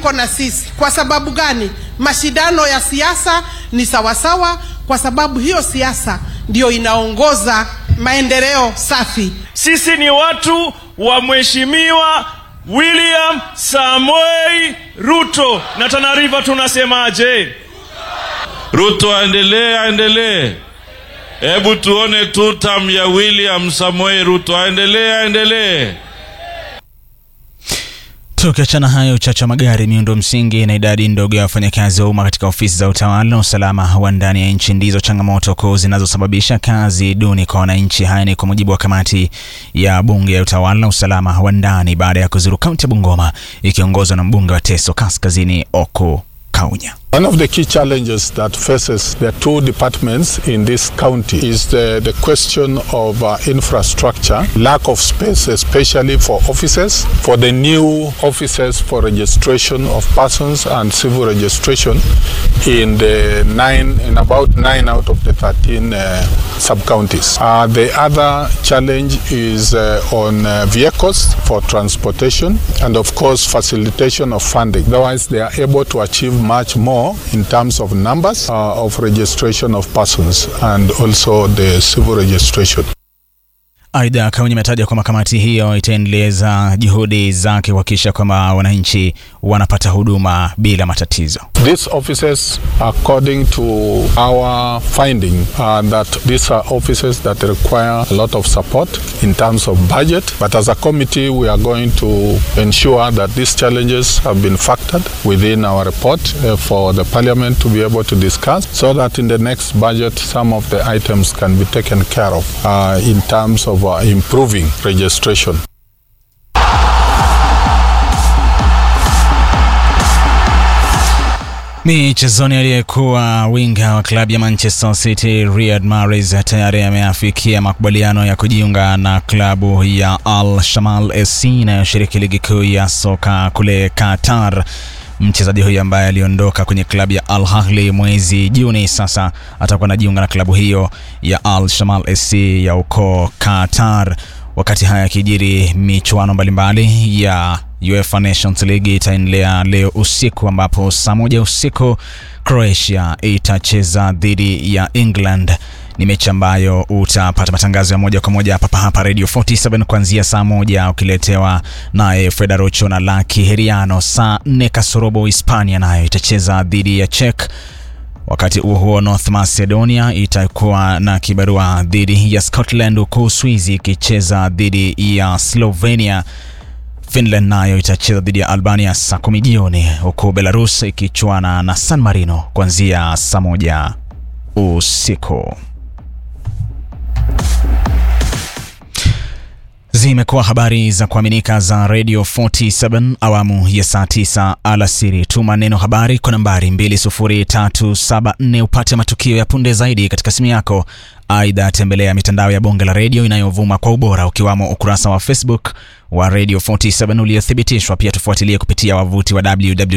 yuko na sisi. Kwa sababu gani? Mashindano ya siasa ni sawasawa, kwa sababu hiyo siasa ndiyo inaongoza maendeleo safi. Sisi ni watu wa Mheshimiwa William Samoei Ruto na Tana River tunasemaje? Ruto aendelee, aendelee. Hebu tuone tutam ya William Samoei Ruto, aendelee, aendelee. Tukiachana hayo, uchache wa magari, miundo msingi na idadi ndogo ya wafanyakazi wa umma katika ofisi za utawala na usalama wa ndani ya nchi ndizo changamoto kuu zinazosababisha kazi duni kwa wananchi. Haya ni kwa mujibu wa kamati ya bunge ya utawala na usalama wa ndani baada ya kuzuru kaunti ya Bungoma ikiongozwa na mbunge wa Teso Kaskazini Oko Kaunya. One of the key challenges that faces the two departments in this county is the, the question of uh, infrastructure, lack of space, especially for offices, for the new offices for registration of persons and civil registration in the nine, in about nine out of the 13 uh, sub-counties. Uh, the other challenge is uh, on uh, vehicles for transportation and of course facilitation of funding. Otherwise, they are able to achieve much more in terms of numbers uh, of registration of persons and also the civil registration. Aidha, Kaunti imetaja kwamba kamati hiyo itaendeleza juhudi zake kuhakikisha kwamba wananchi wanapata huduma bila matatizo. These offices, according to our finding, uh, that these are offices that require a lot of support in terms of budget. But as a committee, we are going to ensure that these challenges have been factored within our report uh, for the parliament to be able to discuss so that in the next budget, some of the items can be taken care of uh, in terms of uh, improving registration. Michezoni, aliyekuwa winga wa klabu ya Manchester City Riyad Mahrez tayari ameafikia makubaliano ya kujiunga na klabu ya Al Shamal SC inayoshiriki ligi kuu ya soka kule Qatar. Mchezaji huyu ambaye aliondoka kwenye klabu ya Al Ahly mwezi Juni, sasa atakuwa anajiunga na klabu hiyo ya Al Shamal SC ya uko Qatar. Wakati haya yakijiri, michuano mbalimbali ya UEFA Nations League itaendelea leo usiku, ambapo saa moja usiku Croatia itacheza dhidi ya England. Ni mechi ambayo utapata matangazo ya moja kwa moja hapa hapa Radio 47 kuanzia saa moja ukiletewa naye Freda Rocho na Laki Heriano. Saa nne kasorobo Hispania nayo itacheza dhidi ya Czech. Wakati huo huo, North Macedonia itakuwa na kibarua dhidi ya Scotland, huku Uswizi ikicheza dhidi ya Slovenia. Finland nayo itacheza dhidi ya Albania saa kumi jioni, huku Belarus ikichuana na San Marino kuanzia saa moja usiku. Zimekuwa habari za kuaminika za Radio 47 awamu ya saa 9 alasiri. Tuma neno habari kwa nambari 20374 upate matukio ya punde zaidi katika simu yako. Aidha, tembelea mitandao ya bonge la redio inayovuma kwa ubora ukiwamo ukurasa wa Facebook wa Radio 47 uliothibitishwa. Pia tufuatilie kupitia wavuti wa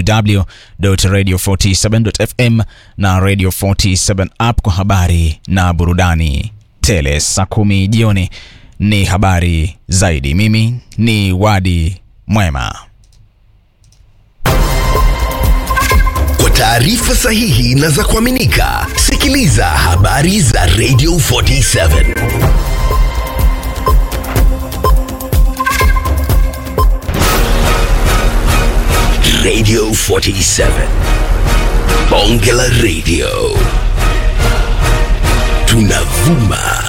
www.radio47.fm na Radio 47 app kwa habari na burudani tele. Saa kumi jioni ni habari zaidi. Mimi ni Wadi Mwema. Kwa taarifa sahihi na za kuaminika, sikiliza habari za Radio 47 Radio 47 Bonge la Radio, tunavuma